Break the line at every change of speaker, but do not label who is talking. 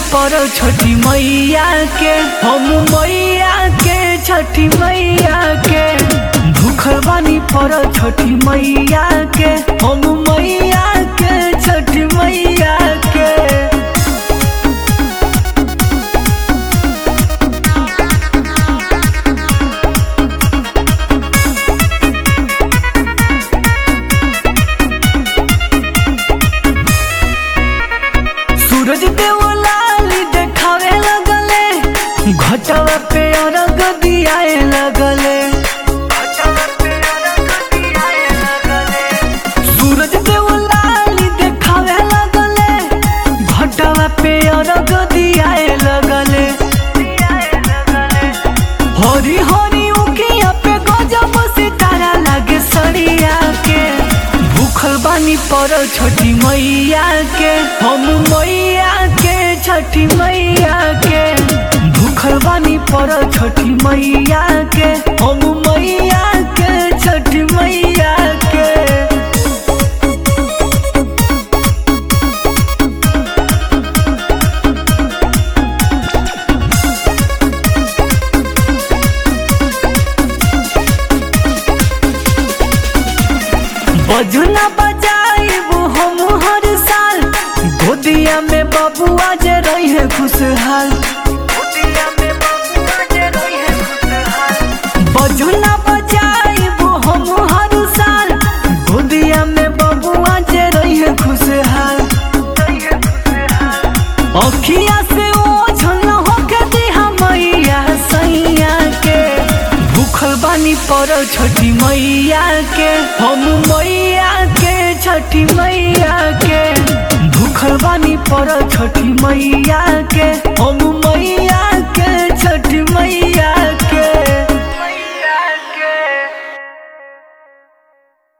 पर छठी मैया के हम मैया के छठी मैया के भूखल बानी पर छठी मैया के हम मैया के छठी मैया के सूरज देव लाली देखावे लगले घटवा पे अरग दियाए लगले सूरज देव लाली देखावे लगले घटवा पे अरग दियाए लगले हरी हरी उकिया पे गजब सितारा लागे सरिया के भूखल बानी पर छठी मैया के हम मैया के छठी मैया के भूखल बानी पर छठी मैया के हम मैया के छठी मैया के बजुना बजाइबू हम हर साल गोदिया में बबुआ जे रही है खुशहाल बजुना बजाइबू हम हर साल गोदिया में बबुआ जे रही है खुशहाल अखिया से ओझल होके दिहा मैया सैया के भूखल बानी पर छठी मैया के हम मैया के छठी मैया के भूखल बानी पर छठी मैया के हम